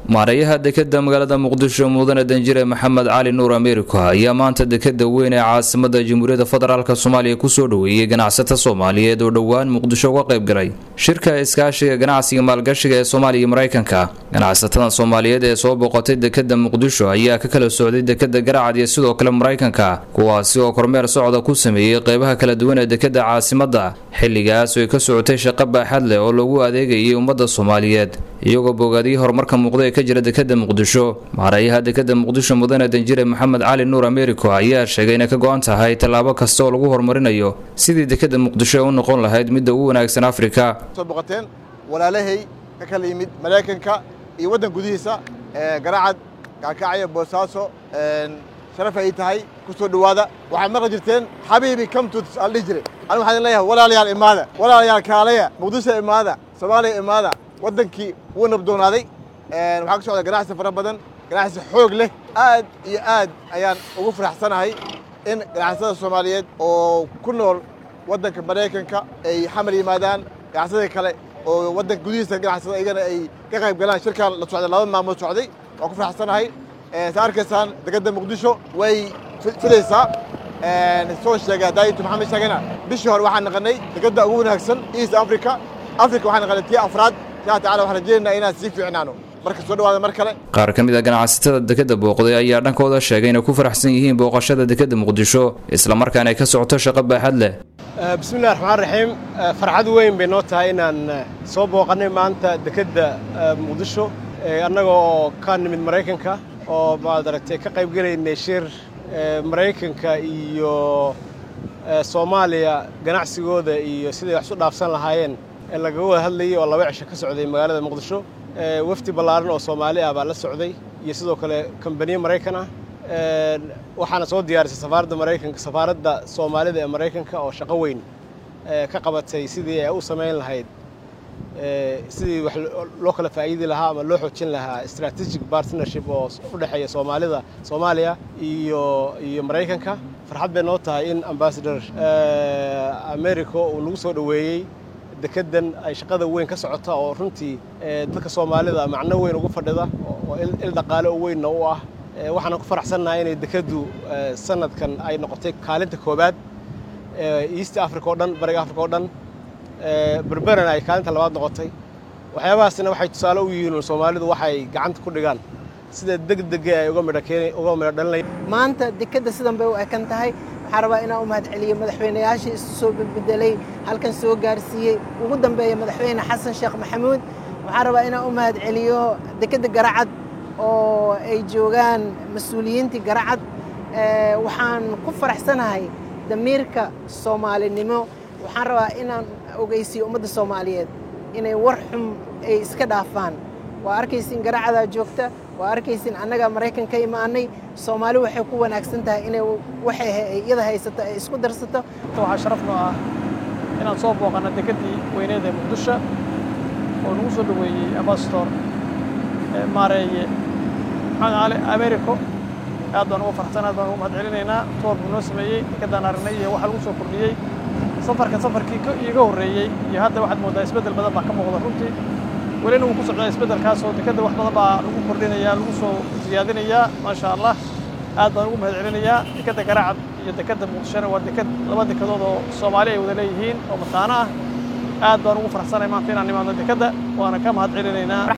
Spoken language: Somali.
maareeyaha dekeda magaalada muqdisho mudane danjire maxamed cali nuur ameeriko ayaa maanta dekeda weyn ee caasimada jamhuuriyadda federaalk soomaaliya kusoo dhoweeyey ganacsata soomaaliyeed oo dhowaan muqdisho uga qayb galay shirka iskaashiga ganacsiga maalgashiga ee soomaaliya iyo maraykanka ganacsatada soomaaliyeed ee soo boqotay dekeda muqdisho ayaa ka kala socday dekeda garacad iyo sidoo kale maraykanka kuwaasi oo kormeer socda ku sameeyey qeybaha kala duwan ee dekeda caasimada xilligaas oo ay ka socotay shaqo baaxad leh oo loogu adeegayay ummadda soomaaliyeed iyagoo bogaadiyey horumarka muuqda ee ka jira dekeda muqdisho maareeyaha dekeda muqdisho mudane danjire maxamed cali nuur ameeriko ayaa sheegay inay ka go-an tahay tallaabo kasta oo lagu horumarinayo sidii dekeda muqdisho ee u noqon lahayd midda ugu wanaagsan afrika soo boqoteen walaalahay ka kala yimid maraykanka iyo waddan gudihiisa garacad kaakacyo boosaaso sharaf ay tahay ku soo dhowaada waxaad maqli jirteen xabiibi comtut aan dhihi jiray anigu waxaan idin leeyahay walaalayaal imaada walaalayaal kaalaya muqdisho imaada soomaaliya imaada waddankii wuu nabdoonaaday waxaa ka socda ganacsi fara badan ganacsi xoog leh aad iyo aad ayaan ugu faraxsanahay in ganacsatada soomaaliyeed oo ku nool waddanka maraykanka ay xamar yimaadaan ganacsadii kale oo waddanka gudihiisa ganacsada iyagana ay ka qayb galaan shirkan la socday laba maalmood socday waan ku faraxsanahay sa arkaysaan dekeda muqdisho way filaysaa soo sheegay daayintu maxamed sheegayna bishii hore waxaan naqanay dekeda ugu wanaagsan east africa africa waxaan naqanay tii afraad insha tacala waxaan rajaynaynaa inaan sii fiicnaano marka soo dhawaada mar kale qaar ka mid a ganacsatada dekeda booqday ayaa dhankooda sheegay inay ku faraxsan yihiin booqashada dekeda muqdisho islamarkaana ay ka socoto shaqo baaxad leh bismillahi raxmaan raxiim farxad weyn bay noo tahay inaan soo booqannay maanta dekedda muqdisho annaga oo ka nimid maraykanka oo maad aragtay ka qayb gelaynay shir maraykanka iyo soomaaliya ganacsigooda iyo siday wax isu dhaafsan lahaayeen ee lagaga wada hadlayay oo laba cisho ka socday magaalada muqdisho wafdi ballaaran oo soomaali ah baa la socday iyo sidoo kale kambaniye maraykan ah waxaana soo diyaarisay safaaradda maraykanka safaaradda soomaalida ee maraykanka oo shaqo weyn ka qabatay sidii ay u samayn lahayd sidii wax loo kala faa'iidi lahaa ama loo xoojin lahaa strategic partnership oo u dhexeeya soomaalida soomaaliya iyo iyo maraykanka farxad bay noo tahay in ambassador america uu nagu soo dhoweeyey dekedan ay shaqada weyn ka socota oo runtii dadka soomaalida macno weyn ugu fadhida oo il dhaqaale oo weynna u ah waxaana ku faraxsannahay inay dekeddu sanadkan ay noqotay kaalinta koobaad east africa oo dhan bariga africa oo dhan berberana ay kaalinta labaad noqotay waxyaabahaasina waxay tusaale u yihiin soomaalidu waxay gacanta ku dhigaan sida degdega ay uga midho dhalinaya maanta dekedda sidan bay u ekan tahay waxaan rabaa inaan u mahad celiyo madaxweynayaashii isu soo bedbedelay halkan soo gaarsiiyey ugu dambeeya madaxweyne xasan sheekh maxamuud waxaan rabaa inaan u mahad celiyo dekedda garacad oo ay joogaan mas-uuliyiintii garacad waxaan ku faraxsanahay damiirka soomaalinimo waxaan rabaa inaan ogeysiyo ummadda soomaaliyeed inay war xum ay iska dhaafaan waa arkaysin garacadaa joogta waa arkaysin annagaa maraykan ka imaanay soomaali waxay ku wanaagsan tahay inay waxay iyada haysato ay isku darsato waxaa sharaf noo ah inaan soo booqanno dekeddii weyneed ee muqdisho oo nagu soo dhoweeyey ambassador maareeye maxamed cali americo aad baan ugu farxsan aad baan ugu mahad celinaynaa toor buu noo sameeyey dekeddaan aragnay iyo waxa lagu soo kordhiyey safarka safarkii iiga horreeyey iyo hadda waxaad mooddaa isbeddel badan baa ka muuqda runtii welina wuu ku socdaa isbeddelkaas oo dekedda wax badan baa lagu kordhinayaa lagu soo siyaadinayaa maasha allah aad baan ugu mahad celinayaa dekedda garacad iyo dekedda muqdishona waa deked laba dekedood oo soomaali ay wada leeyihiin oo mataano ah aad baan ugu faraxsanay maanta inaan imaadno dekedda waana ka mahad celinaynaa